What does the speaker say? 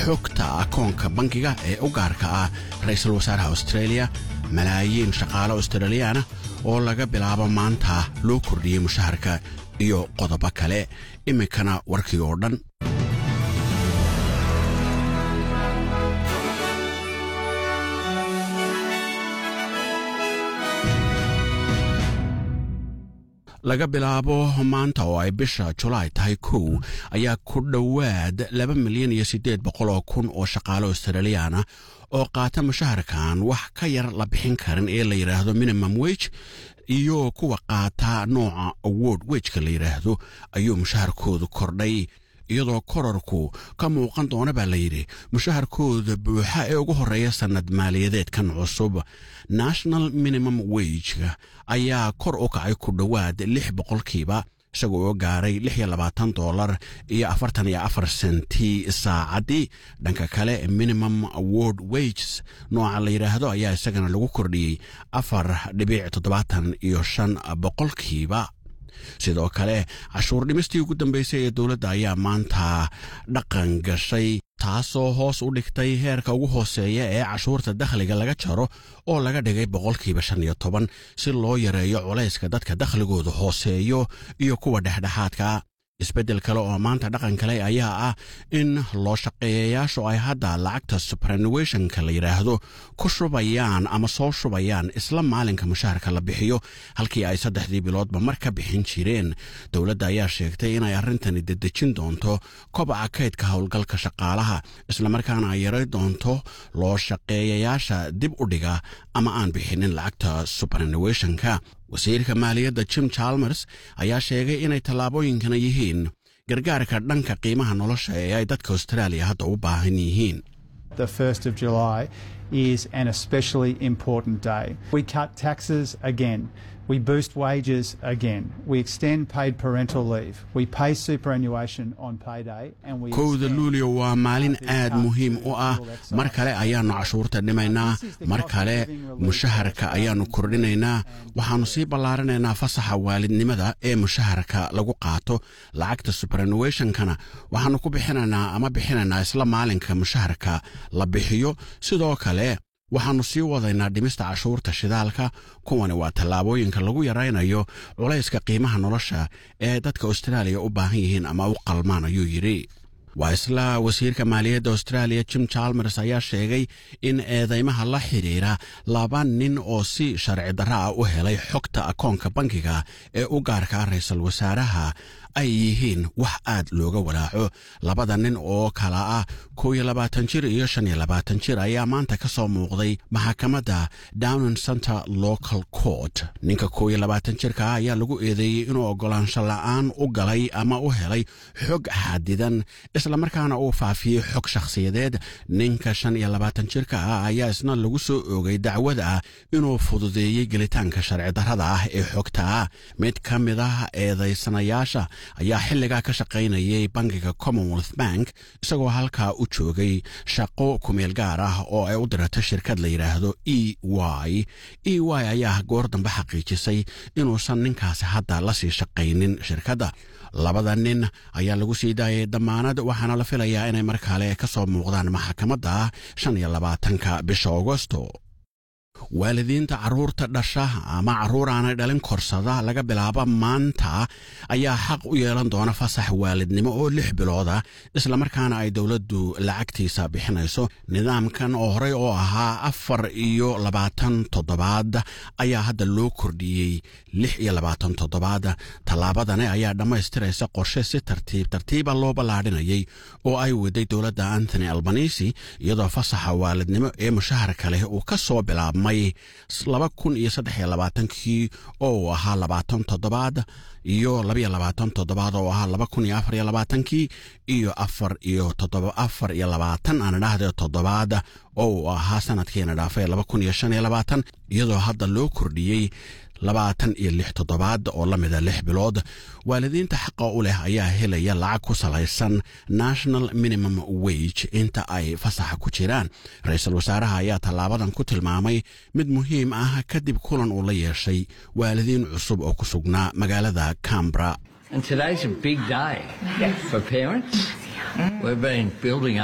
xogta akoonka bankiga ee u gaarka ah ra-iisul wasaaraha australia malaayiin shaqaale australiyaana oo laga bilaabo maanta loo kordhiyey mushaharka iyo qodobo kale iminkana warkii oo dhan laga bilaabo maanta oo ay bisha julaay tahay kow ayaa ku dhowaad laba milyan iyo siddeed boqol oo kun oo shaqaale australiyaana oo qaata mushaharkan wax ka yar la bixin karin ee la yidhaahdo minimum wege iyo kuwa qaata nooca award wejka la yidhaahdo ayuu mushaharkoodu kordhay iyadoo korarku ka muuqan doona baa layidhi mushaharkooda buuxa ee ugu horreeya sannad maaliyadeedkan cusub national minimum wegeka ayaa kor u kacay ku dhowaad lix boqolkiiba isagoo oo gaaray lix iyo labaatan doolar iyo afartan iyo afar senti saacaddii dhanka kale minimum award wages nooca la yidhaahdo ayaa isagana lagu kordhiyey afar dhibic toddobaatan iyo shan boqolkiiba sidoo kale cashuur dhimistii ugu dambeysay ee dowladda ayaa maanta dhaqan gashay taasoo hoos u dhigtay heerka ugu hooseeya ee cashuurta dakhliga laga jaro oo laga dhigay boqolkiiba shan iyo toban si loo yareeyo culayska dadka dakhligooda hooseeyo iyo kuwa dhexdhexaadka isbeddel kale oo maanta dhaqan kale ayaa ah in loo shaqeeyayaashu ay hadda lacagta supranuationka la yidhaahdo ku shubayaan ama soo shubayaan isla maalinka mushaharka la bixiyo halkii ay saddexdii biloodba mar ka bixin jireen dowladda ayaa sheegtay inay arrintani dedejin doonto kobaca kaydka howlgalka shaqaalaha islamarkaana ay yaray doonto loo shaqeeyayaasha dib u dhiga ama aan bixinin lacagta supranuationka wasiirka maaliyadda jim chalmers ayaa sheegay inay tallaabooyinkana yihiin gargaarka dhanka qiimaha nolosha ee ay dadka austraaliya hadda u baahan yihiin The 1st of July is an especially important day. We cut taxes again. We boost wages again. We extend paid parental leave. We pay superannuation on payday. And we kowda luulio waa maalin aad muhiim u ah mar kale ayaannu cashuurta dhimaynaa mar kale mushaharka ayaannu kordhinaynaa waxaannu sii ballaarinaynaa fasaxa waalidnimada ee mushaharka lagu qaato lacagta supranuationkana waxaannu ku bixinaynaa ama bixinaynaa isla maalinka mushaharka la bixiyo sidoo kale waxaannu sii wadaynaa dhimista cashuurta shidaalka kuwani waa tallaabooyinka lagu yaraynayo culayska qiimaha nolosha ee dadka austraaliya u baahan yihiin ama u qalmaan ayuu yidhi waa isla wasiirka maaliyadda austraaliya jim chalmers ayaa sheegay in eedeymaha la xidhiira laba nin oo si sharci darra ah u helay xogta akoonka bankiga ee u gaarka ra-iisul wasaaraha ay yihiin wax aad looga walaaco labada nin oo kala ah kow iyo labaatan jir iyo shan iyo labaatan jir ayaa maanta ka soo muuqday maxakamadda downon center local court ninka kow iyo labaatan jirka ah ayaa lagu eedeeyey inuu oggolaansho la'aan u galay ama u helay xog xadidan islamarkaana uu faafiyey xog shakhsiyadeed ninka shan iyo labaatan jirka ah ayaa isna lagu soo oogay dacwada ah inuu fududeeyey gelitaanka sharci darrada ah ee xogta ah mid ka mid ah eedaysanayaasha ayaa xilligaa ka shaqaynayay bankiga commonwealth bank isagoo halkaa u joogay shaqo kumeel gaar ah oo ay u dirato shirkad la yidhaahdo e y e y ayaa goor dambe xaqiijisay inuusan ninkaasi hadda la sii shaqaynin shirkadda labada nin ayaa lagu sii daayay damaanad waxaana la filayaa inay mar kale ka soo muuqdaan maxakamadda shan iyo labaatanka bisha agosto waalidiinta carruurta dhasha ama carruur aanay dhalin korsada laga bilaabo maanta ayaa xaq u yeelan doona fasax waalidnimo oo lix bilooda islamarkaana ay dowladdu lacagtiisa bixinayso nidaamkan oo horey oo ahaa afar iyo labaatan toddobaad ayaa hadda loo kordhiyey lix iyo labaatan toddobaad tallaabadani ayaa dhammaystiraysa qorshe si tartiib tartiiba loo ballaadhinayay oo ay waday dowladda anthony albanisi iyadoo fasaxa waalidnimo ee mushaharka leh uu ka soo bilaabmay laba kun iyo saddex iyo labaatankii oo uu ahaa labaatan toddobaad iyo labaiyo labaatan toddobaad oo ahaa laba kun iyo afar iyo labaatankii iyo afar iyo toddoba afar iyo labaatan aan idhahdee toddobaad oo uu ahaa sanadkiina dhaafay laba kun iyo shan iyo labaatan iyadoo hadda loo kordhiyey labaatan iyo lix toddobaad oo la mida lix bilood waalidiinta xaqa u leh ayaa helaya lacag ku salaysan national minimum wage inta ay fasaxa ku jiraan ra-iisul wasaaraha ayaa tallaabadan ku tilmaamay mid muhiim ah kadib kulan uu la yeeshay waalidiin cusub oo ku sugnaa magaalada cambra And today's a big day for parents. We've been building